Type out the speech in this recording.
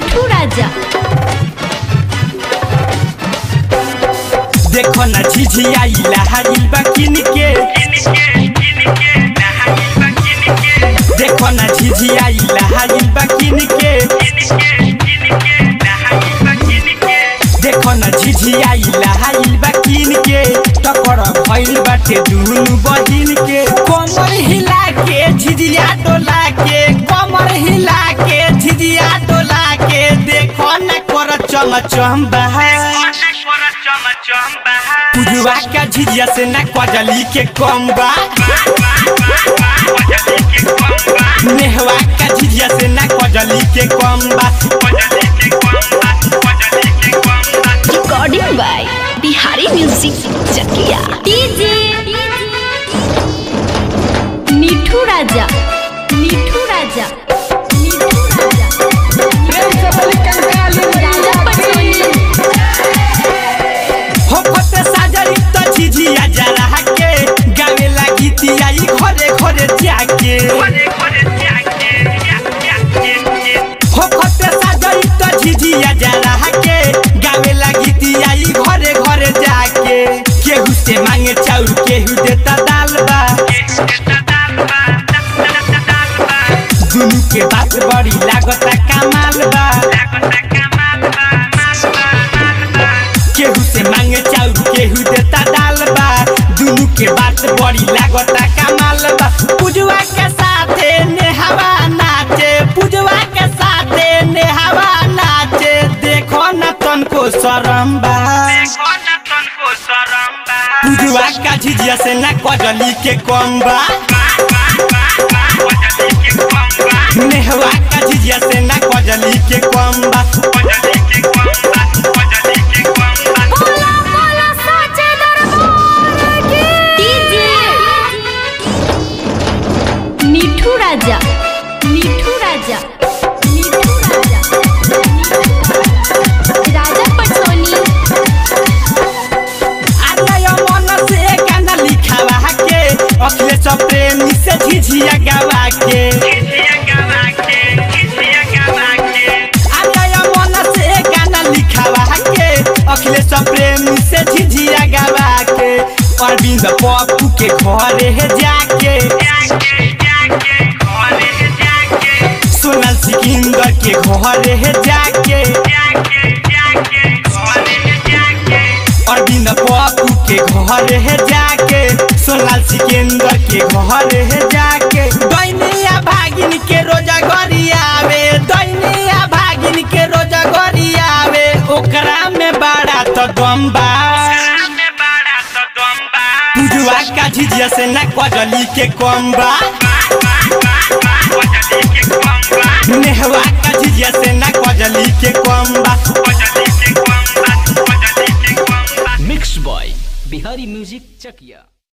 मिठू राजा देखो ना झिझिया लहाइल बा किन के देखो ना झिझिया लहाइल बा किन के देखो ना झिझिया लहाइल बा किन के टकर भइल बाटे दुनु बहिन के कमर हिला के झिझिया डोला के कमर हिला के झिझिया डोला के देखो ना कर चम चम पुजुआ का झिझिया से ना कजली के कम बा नेहवा का झिझिया से ना कजली के कम बा recording by Bihari music Chakia DJ Mithu Raja Mithu Raja Mithu Raja Raja पटोनी हो कते साजरी तो झिझिया जरा के गावे लागी तियाई घरे घरे जाके हो कते साजरी तो झिझिया जरा के गावे लागी तियाई घरे घरे जाके केहू से मांगे चाउर केहू देता दाल बा दुनु के बात बड़ी लागता कमाल बा केहू से मांगे चाउर केहू देता दाल बा दुनु के बात बड़ी लागता कमाल बा पुजवा के साथे नेहवा नाचे पुजवा के साथे नेहवा नाचे देखो न तनको शरम बा पुजवा का झिझिया से ना कजली के कम बा नेहवा का झिझिया से ना कजली के कम बा बोला बोला साचे दरबार की डीजे मिठू राजा मिठू राजा मिठू राजा राजा पटोनी आलय मन से गाना लिखावा के अखिलेश प्रेमी से झिझिया गावा के आलय मन से गाना लिखावा के अखिलेश प्रेमी से झिझिया गावा के अरविंद पप्पू के घरे है जाके सोनल सिकंदर के घरे है जाके अरविंद पप्पू के घर है जाके सोनाल सिकंदर के घर है जाके दैनिया भागिन के रोजा गरियावे दैनिया भागिन के रोजा गरियावे ओकरा में बड़ा तो दम बा पुजुआ का झिझिया से ना कजली के कम बा नेहवा का झिझिया से ना कजली के कम बा मिक्स बॉय बिहारी म्यूजिक चकिया